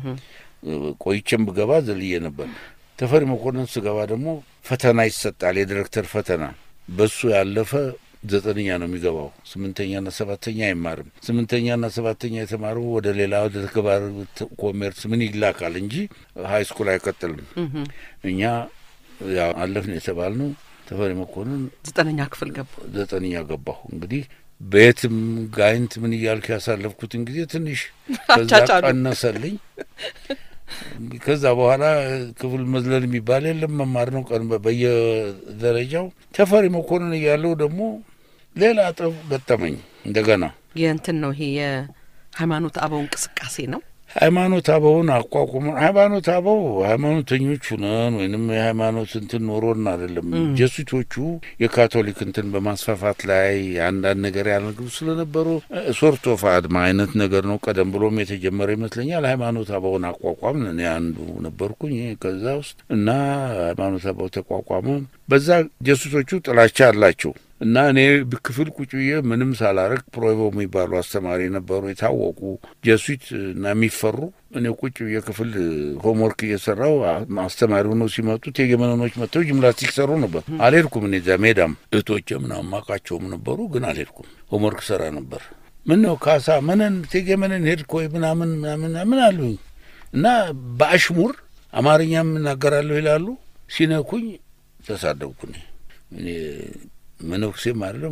ቆይቼም ብገባ ዘልዬ ነበር። ተፈሪ መኮንን ስገባ ደግሞ ፈተና ይሰጣል፣ የዲሬክተር ፈተና። በሱ ያለፈ ዘጠነኛ ነው የሚገባው። ስምንተኛና ሰባተኛ አይማርም። ስምንተኛና ሰባተኛ የተማሩ ወደ ሌላ ወደ ተግባር ኮሜርስ ምን ይላካል እንጂ ሀይ ስኩል አይቀጥልም። እኛ ያው አለፍን የተባልነው ተፈሪ መኮንን ዘጠነኛ ክፍል ገቡ። ዘጠነኛ ገባሁ። እንግዲህ በየትም ጋይንት ምን እያልኩ ያሳለፍኩትን ጊዜ ትንሽ ከዛ ቀነሰልኝ። ከዛ በኋላ ክፍል መዝለል የሚባል የለም፣ መማር ነው ቀን በየደረጃው። ተፈሪ መኮንን እያለው ደግሞ ሌላ ጠብ ገጠመኝ እንደገና። የእንትን ነው ይሄ የሃይማኖት አበው እንቅስቃሴ ነው። ሃይማኖት አበውን አቋቁመን ሃይማኖት አበው ሃይማኖተኞች ሁነን ወይንም የሃይማኖት እንትን ኖሮን አይደለም። ጀሱቶቹ የካቶሊክ እንትን በማስፋፋት ላይ አንዳንድ ነገር ያልነግሩ ስለነበሩ ሶርት ኦፍ አድማ አይነት ነገር ነው። ቀደም ብሎም የተጀመረ ይመስለኛል። ሃይማኖት አበውን አቋቋም እኔ አንዱ ነበርኩኝ ከዛ ውስጥ እና ሃይማኖት አበው ተቋቋመ። በዛ ጀሱቶቹ ጥላቻ አላቸው እና እኔ ክፍል ቁጭ ብዬ ምንም ሳላረግ ፕሮይቦ የሚባሉ አስተማሪ ነበሩ፣ የታወቁ ጀሱት እና የሚፈሩ። እኔ ቁጭ ብዬ ክፍል ሆምወርክ እየሰራው አስተማሪ ሆነው ሲመጡ ቴጌመነኖች መጥተው ጂምናስቲክ ሰሩ ነበር። አልሄድኩም። እኔ እዛ ሜዳም እህቶቼ ምናምን ማቃቸውም ነበሩ፣ ግን አልሄድኩም። ሆምወርክ ሰራ ነበር። ምን ነው ካሳ ምንን ቴጌመነን ሄድክ ወይ ምናምን ምናምን ምን አሉኝ እና በአሽሙር አማርኛም እናገራለሁ ይላሉ። ሲነኩኝ ተሳደብኩ እኔ መነኩሴም አይደለም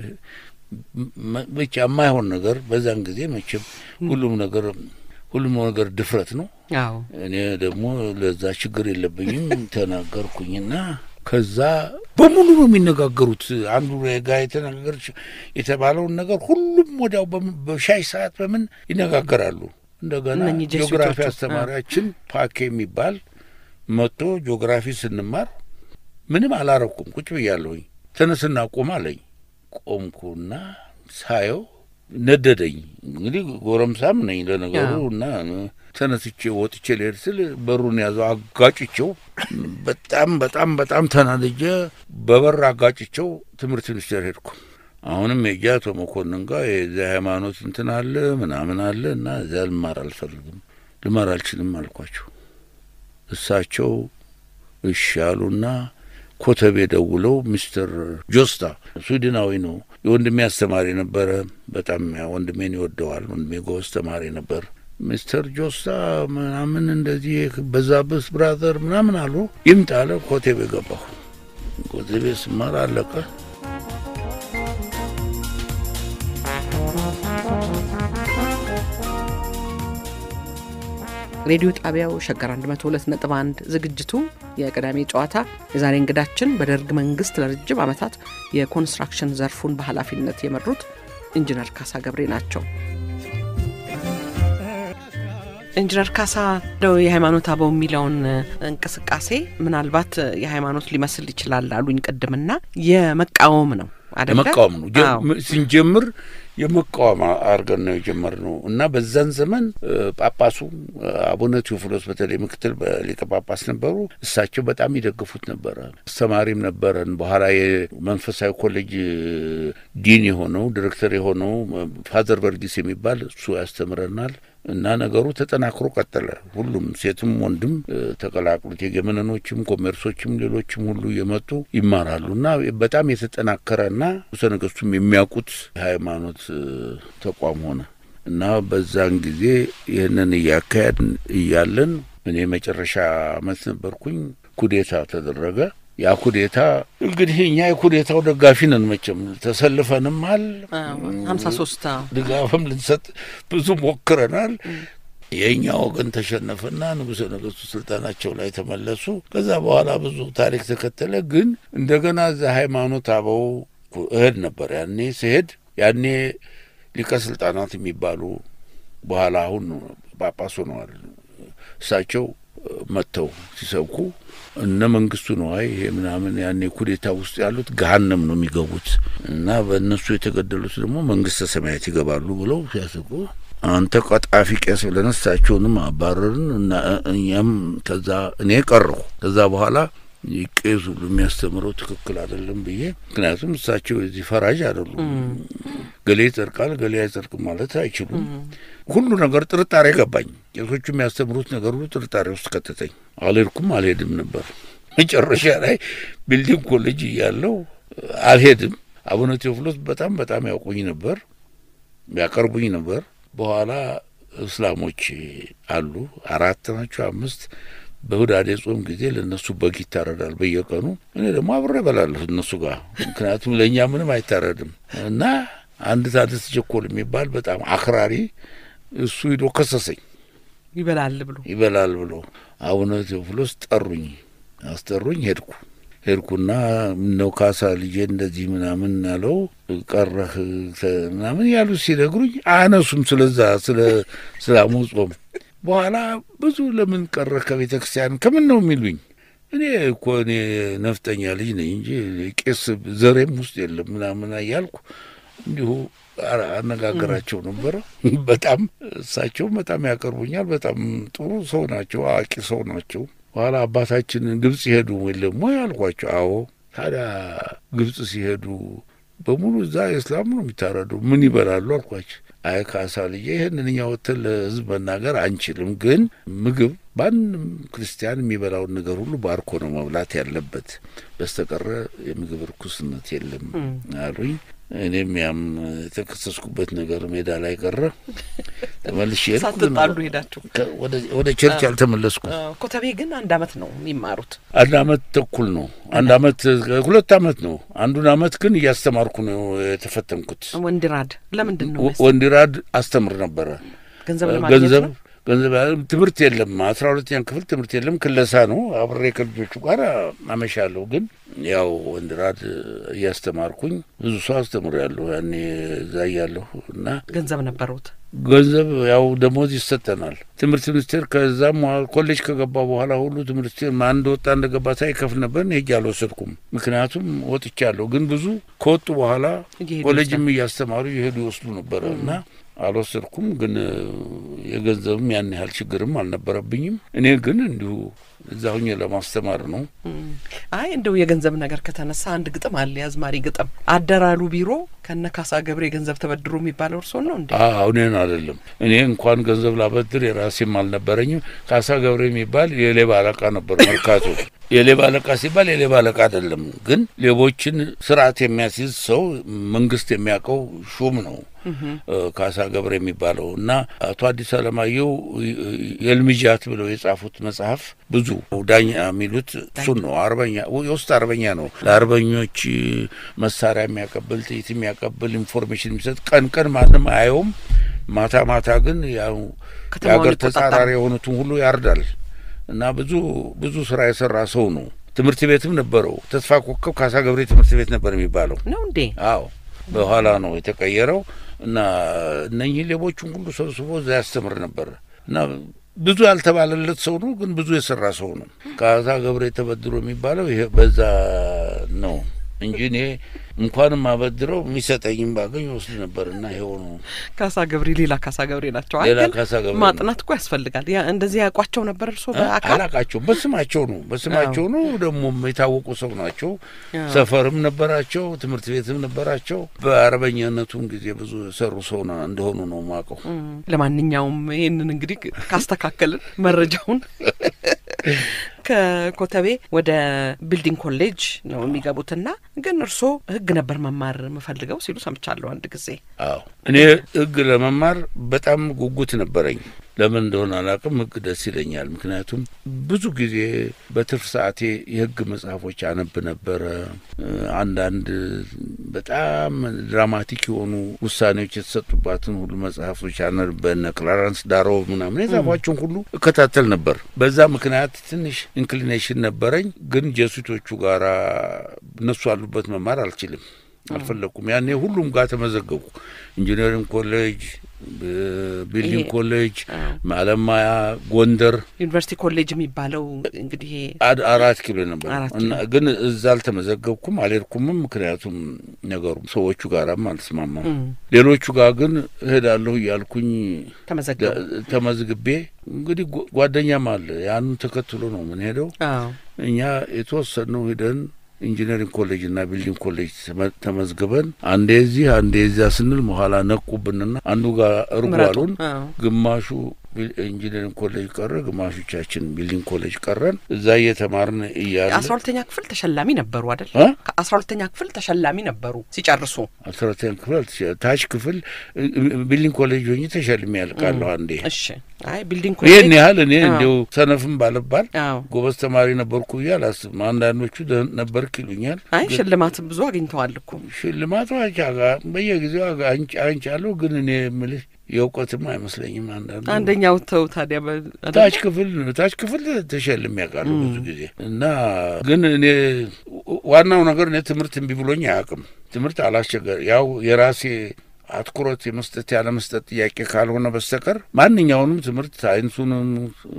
ብቻ የማይሆን ነገር በዛን ጊዜ መቼም ሁሉም ነገር ሁሉም ነገር ድፍረት ነው። አዎ እኔ ደግሞ ለዛ ችግር የለብኝም ተናገርኩኝና ከዛ በሙሉ ነው የሚነጋገሩት። አንዱ ጋ የተነጋገር የተባለውን ነገር ሁሉም ወዲያው በሻይ ሰዓት በምን ይነጋገራሉ። እንደገና ጂኦግራፊ አስተማሪያችን ፓኬ የሚባል መጥቶ ጂኦግራፊ ስንማር ምንም አላረኩም፣ ቁጭ ብያለሁኝ። ተነስና ቁም አለኝ። ቆምኩና ሳየው ነደደኝ። እንግዲህ ጎረምሳም ነኝ ለነገሩ እና ተነስቼ ወጥቼ ልሄድ ስል በሩን ያዘው አጋጭቸው። በጣም በጣም በጣም ተናድጄ በበር አጋጭቸው ትምህርት ሚኒስቴር ሄድኩ። አሁንም የእጃ አቶ መኮንን ጋር የዚያ ሃይማኖት እንትን አለ ምናምን አለ እና እዚያ ልማር አልፈልግም ልማር አልችልም አልኳቸው። እሳቸው እሺ አሉና ኮተቤ ደውለው ሚስተር ጆስታ ስዊድናዊ ነው፣ የወንድሜ አስተማሪ ነበረ። በጣም ወንድሜን ይወደዋል። ወንድሜ ጎበዝ ተማሪ ነበር። ሚስተር ጆስታ ምናምን እንደዚህ በዛብህ ብራዘር ምናምን አሉ። ይምጣ አለ። ኮቴቤ ገባሁ። ኮቴቤ ስማር አለቀ። ሬዲዮ ጣቢያው ሸገር 102.1 ዝግጅቱ የቅዳሜ ጨዋታ። የዛሬ እንግዳችን በደርግ መንግስት ለረጅም ዓመታት የኮንስትራክሽን ዘርፉን በኃላፊነት የመሩት ኢንጂነር ካሳ ገብሬ ናቸው። ኢንጂነር ካሳ እንደው የሃይማኖት አበው የሚለውን እንቅስቃሴ ምናልባት የሃይማኖት ሊመስል ይችላል አሉኝ ቅድምና የመቃወም ነው አደለ? የመቃወም ነው ስንጀምር የመቃወም አድርገን ነው የጀመርነው እና በዛን ዘመን ጳጳሱ አቡነ ቴዎፍሎስ በተለይ ምክትል ሊቀ ጳጳስ ነበሩ። እሳቸው በጣም ይደግፉት ነበረ። አስተማሪም ነበረን። በኋላ የመንፈሳዊ ኮሌጅ ዲን የሆነው ዲሬክተር የሆነው ፋዘር በርጊስ የሚባል እሱ ያስተምረናል። እና ነገሩ ተጠናክሮ ቀጠለ። ሁሉም ሴትም ወንድም ተቀላቅሉት የገመነኖችም፣ ኮሜርሶችም፣ ሌሎችም ሁሉ እየመጡ ይማራሉ እና በጣም የተጠናከረና ንጉሠ ነገሥቱም የሚያውቁት የሃይማኖት ተቋም ሆነ እና በዛን ጊዜ ይህንን እያካሄድ እያለን እኔ መጨረሻ አመት ነበርኩኝ። ኩዴታ ተደረገ። ያ ኩዴታ እንግዲህ እኛ የኩዴታው ደጋፊ ነን። መቼም ተሰልፈንማል፣ ሀምሳ ሶስት ድጋፍም ልንሰጥ ብዙ ሞክረናል። የእኛ ወገን ተሸነፈና ንጉሠ ነገሥቱ ስልጣናቸው ላይ ተመለሱ። ከዛ በኋላ ብዙ ታሪክ ተከተለ። ግን እንደገና እዛ ሃይማኖት አበው እህድ ነበር። ያኔ ስሄድ ያኔ ሊቀ ስልጣናት የሚባሉ በኋላ አሁን ጳጳስ ሆነዋል። እሳቸው መጥተው ሲሰብኩ እነ መንግስቱ ነዋይ ይሄ ምናምን ያኔ ኩዴታ ውስጥ ያሉት ገሀነም ነው የሚገቡት እና በእነሱ የተገደሉት ደግሞ መንግስተ ሰማያት ይገባሉ ብለው ሲያስቡ አንተ ቀጣፊ ቄስ ብለን እሳቸውንም አባረርን እና እኛም ከዛ እኔ ቀረሁ። ከዛ በኋላ ቄሱ የሚያስተምረው ትክክል አይደለም ብዬ ምክንያቱም እሳቸው የዚህ ፈራጅ አይደሉም። ገሌ ይጸድቃል፣ ገሌ አይጸድቅም ማለት አይችሉም። ሁሉ ነገር ጥርጣሬ ገባኝ። ቄሶቹ የሚያስተምሩት ነገር ሁሉ ጥርጣሬ ውስጥ ከተተኝ። አልሄድኩም፣ አልሄድም ነበር። መጨረሻ ላይ ቢልዲንግ ኮሌጅ እያለው አልሄድም። አቡነ ቴዎፍሎስ በጣም በጣም ያውቁኝ ነበር፣ ያቀርቡኝ ነበር። በኋላ እስላሞች አሉ አራት ናቸው አምስት በሁዳዴ ጾም ጊዜ ለእነሱ በግ ይታረዳል በየቀኑ። እኔ ደግሞ አብሬ እበላለሁ እነሱ ጋር፣ ምክንያቱም ለእኛ ምንም አይታረድም እና አንድ ታደሰ ቸኮል የሚባል በጣም አክራሪ እሱ ሂዶ ከሰሰኝ። ይበላል ብሎ ይበላል ብሎ አቡነ ቴዎፍሎስ ጠሩኝ፣ አስጠሩኝ። ሄድኩ ሄድኩና ምነው ካሳ ልጄ እንደዚህ ምናምን ያለው ቀረህ ምናምን ያሉ ሲነግሩኝ አያነሱም ስለዛ ስለ ስላሙ ጾም በኋላ ብዙ ለምን ቀረህ ከቤተ ክርስቲያን ከምን ነው የሚሉኝ። እኔ እኮ እኔ ነፍጠኛ ልጅ ነኝ እንጂ ቄስ ዘሬም ውስጥ የለም ምናምን እያልኩ እንዲሁ አነጋገራቸው ነበረ። በጣም እሳቸው በጣም ያቀርቡኛል። በጣም ጥሩ ሰው ናቸው፣ አዋቂ ሰው ናቸው። በኋላ አባታችን ግብጽ ሲሄዱ የለም ወይ አልኳቸው። አዎ። ታዲያ ግብጽ ሲሄዱ በሙሉ እዛ እስላም ነው የሚታረዱ ምን ይበላሉ አልኳቸው። አይ ካሳ ልጄ ይህንን እኛ ወጥተን ለሕዝብ መናገር አንችልም፣ ግን ምግብ ማንም ክርስቲያን የሚበላውን ነገር ሁሉ ባርኮ ነው መብላት ያለበት፣ በስተቀረ የምግብ ርኩስነት የለም አሉኝ። እኔም ያም የተከሰስኩበት ነገር ሜዳ ላይ ቀረ። ተመልሼ ሳትጣሉ ሄዳችሁ ወደ ቸርች አልተመለስኩም። ኮተቤ ግን አንድ አመት ነው የሚማሩት። አንድ አመት ተኩል ነው። አንድ አመት ሁለት አመት ነው። አንዱን አመት ግን እያስተማርኩ ነው የተፈተንኩት። ወንዲራድ ለምንድን ነው ወንዲራድ አስተምር ነበረ። ገንዘብ ለማግኘት ገንዘብ ነው? ገንዘብ ትምህርት የለም። አስራ ሁለተኛ ክፍል ትምህርት የለም። ክለሳ ነው። አብሬ ከልጆቹ ጋር አመሻለሁ። ግን ያው ወንድራድ እያስተማርኩኝ ብዙ ሰው አስተምሬያለሁ። ያኔ እዛ እያለሁ እና ገንዘብ ነበሩት። ገንዘብ ያው ደሞዝ ይሰጠናል። ትምህርት ሚኒስቴር ከዛም ኮሌጅ ከገባ በኋላ ሁሉ ትምህርት ሚኒስቴር ማን እንደወጣ እንደገባ ሳይከፍል ነበር። ሄጄ አልወሰድኩም፣ ምክንያቱም ወጥቻለሁ። ግን ብዙ ከወጡ በኋላ እየሄዱ ኮሌጅም እያስተማሩ የሄዱ ይወስዱ ነበረ እና አልወሰድኩም። ግን የገንዘብም ያን ያህል ችግርም አልነበረብኝም። እኔ ግን እንዲሁ እዛ ሁኜ ለማስተማር ነው። አይ እንደው የገንዘብ ነገር ከተነሳ አንድ ግጥም አለ፣ የአዝማሪ ግጥም አደራሉ ቢሮ ከነ ካሳ ገብሬ ገንዘብ ተበድሮ የሚባለው እርሶን ነው እንዴ? አዎ እኔን አይደለም። እኔ እንኳን ገንዘብ ላበድር የራሴም አልነበረኝም። ካሳ ገብሬ የሚባል የሌባ አለቃ ነበር መርካቶ። የሌባ አለቃ ሲባል የሌባ አለቃ አይደለም፣ ግን ሌቦችን ስርዓት የሚያስይዝ ሰው መንግስት የሚያውቀው ሹም ነው ካሳ ገብረ የሚባለው እና አቶ አዲስ አለማየሁ የልምጃት ብለው የጻፉት መጽሐፍ ብዙ ዳኛ የሚሉት እሱን ነው። አርበኛ የውስጥ አርበኛ ነው። ለአርበኞች መሳሪያ የሚያቀብል ጥይት የሚያቀብል ኢንፎርሜሽን የሚሰጥ ቀን ቀን ማንም አየውም። ማታ ማታ ግን ያው ከተማውን የሀገር ይቆጣጠራል። ተጻራሪ የሆኑትን ሁሉ ያርዳል እና ብዙ ብዙ ስራ የሰራ ሰው ነው። ትምህርት ቤትም ነበረው። ተስፋ ኮከብ ካሳ ገብሬ ትምህርት ቤት ነበር የሚባለው። ነው እንዴ? አዎ በኋላ ነው የተቀየረው እና እነኚህ ሌቦቹን ሁሉ ሰብስቦ እዛ ያስተምር ነበር እና ብዙ ያልተባለለት ሰው ነው፣ ግን ብዙ የሰራ ሰው ነው። ካሳ ገብሬ ተበድሮ የሚባለው ይሄ በዛ ነው። እንጂ እኔ እንኳንም አበድረው የሚሰጠኝም ባገኝ ወስድ ነበር እና ይኸው ነው። ካሳ ገብሬ ሌላ ካሳ ገብሬ ናቸው። ሌላ ግን ካሳ ገብሬ ማጥናት እኮ ያስፈልጋል። ያ እንደዚህ ያውቋቸው ነበር እርስዎ በአካል? አላቃቸው በስማቸው ነው በስማቸው ነው። ደግሞ የታወቁ ሰው ናቸው። አዎ። ሰፈርም ነበራቸው፣ ትምህርት ቤትም ነበራቸው። በአርበኛነቱም ጊዜ ብዙ የሰሩ ሰው ና- እንደሆኑ ነው ማቀው። እም፣ ለማንኛውም ይህንን እንግዲህ ካስተካከልን መረጃውን ከኮተቤ ወደ ቢልዲንግ ኮሌጅ ነው የሚገቡትና ግን እርስዎ ሕግ ነበር መማር የምፈልገው ሲሉ ሰምቻለሁ አንድ ጊዜ። አዎ እኔ ህግ ለመማር በጣም ጉጉት ነበረኝ። ለምን እንደሆነ አላውቅም። ህግ ደስ ይለኛል። ምክንያቱም ብዙ ጊዜ በትርፍ ሰዓቴ የህግ መጽሐፎች አነብ ነበረ። እ፣ አንዳንድ በጣም ድራማቲክ የሆኑ ውሳኔዎች የተሰጡባትን ሁሉ መጽሐፎች አነብ በነ ክላረንስ ዳሮ ምናምን የጻፏቸውን ሁሉ እከታተል ነበር። በዛ ምክንያት ትንሽ ኢንክሊኔሽን ነበረኝ። ግን ጀሱቶቹ ጋራ እነሱ አሉበት መማር አልችልም አልፈለኩም። ያኔ ሁሉም ጋር ተመዘገብኩ። ኢንጂነሪንግ ኮሌጅ፣ ቢልዲንግ ይሄ- ኮሌጅ፣ አዎ። አለማያ፣ ጎንደር ዩኒቨርሲቲ ኮሌጅ የሚባለው እንግዲህ ይሄ አድ- አራት ኪሎ ነበር አራት እና ግን እዛ አልተመዘገብኩም፣ አልሄድኩምም። ምክንያቱም ነገሩ ሰዎቹ ጋራም አልተስማማም። እም፣ ሌሎቹ ጋር ግን እሄዳለሁ እያልኩኝ ተመዘገቡ። ደ- ተመዝግቤ እንግዲህ ጓ- ጓደኛም አለ ያንን ተከትሎ ነው ምን ሄደው አዎ እኛ የተወሰነው ሂደን ኢንጂነሪንግ ኮሌጅ እና ቢልዲንግ ኮሌጅ ተመ- ተመዝግበን አንዴ እዚህ አንዴ እዚያ ስንል በኋላ ነቁብንና አንዱ ጋር እርጓሉን አዎ ግማሹ ቢል- ኢንጂነሪንግ ኮሌጅ ቀረ፣ ግማሾቻችን ቢልዲንግ ኮሌጅ ቀረን። እዛ እየተማርን እያለ አስራ ሁለተኛ ክፍል ተሸላሚ ነበሩ አይደል? እ? ከአስራ ሁለተኛ ክፍል ተሸላሚ ነበሩ ሲጨርሱ። አስራ ሁለተኛ ክፍል አልተሸ- ታች ክፍል እ- እ- ቢልዲንግ ኮሌጅ ሆኜ ተሸልሜ ያልቃለሁ አንዴ። እሺ። አይ ቢልዲንግ ይህን ኮሌጅ ያህል እኔ አዎ። እንዲው ሰነፍም ባልባል አዎ። ጎበዝ ተማሪ ነበርኩ ብዬ አላስብም። አንዳንዶቹ ደህን ነበርክ ይሉኛል። አይ ሽልማትም ብዙ አግኝተዋል እኮ። ሽልማቱ አንቻ በየጊዜው አጋ- አንጭ አንቻለሁ፣ ግን እኔ የምልህ የእውቀትም አይመስለኝም። አንዳንዱ አንደኛው ተው ታዲያ በ- አይደል? ታች ክፍል ታች ክፍል ተሸልሜ ያውቃለሁ ብዙ ጊዜ እና ግን እኔ ዋናው ነገር እኔ ትምህርት እምቢ ብሎኝ አያውቅም። ትምህርት አላስቸገር ያው የራሴ አትኩሮት የመስጠት ያለ መስጠት ጥያቄ ካልሆነ በስተቀር ማንኛውንም ትምህርት ሳይንሱንም፣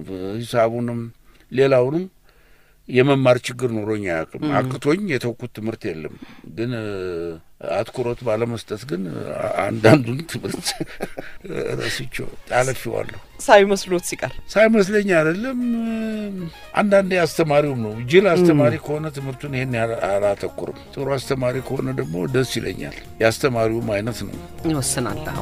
ሂሳቡንም፣ ሌላውንም የመማር ችግር ኖሮኝ አያውቅም። አቅቶኝ የተውኩት ትምህርት የለም። ግን እ፣ አትኩሮት ባለመስጠት ግን አ- አንዳንዱን ትምህርት ረስቼው አለፊዋለሁ። ሳይመስሎት ሲቀር ሳይመስለኝ አይደለም። አንዳንዴ አስተማሪውም ነው። ጅል አስተማሪ ከሆነ ትምህርቱን ይሄን ያህል አላተኩርም። ጥሩ አስተማሪ ከሆነ ደግሞ ደስ ይለኛል። የአስተማሪውም አይነት ነው። ይወስናል። አዎ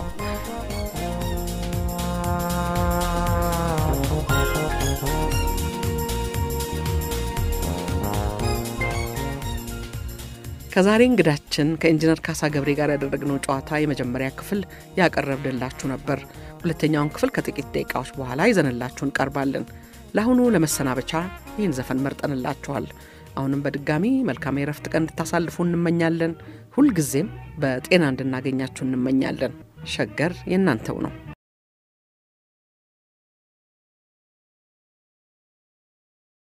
ከዛሬ እንግዳችን ከኢንጂነር ካሳ ገብሬ ጋር ያደረግነው ጨዋታ የመጀመሪያ ክፍል ያቀረብንላችሁ ነበር። ሁለተኛውን ክፍል ከጥቂት ደቂቃዎች በኋላ ይዘንላችሁ እንቀርባለን። ለአሁኑ ለመሰናበቻ ይህን ዘፈን መርጠንላችኋል። አሁንም በድጋሚ መልካም የረፍት ቀን እንድታሳልፉ እንመኛለን። ሁልጊዜም በጤና እንድናገኛችሁ እንመኛለን። ሸገር የእናንተው ነው።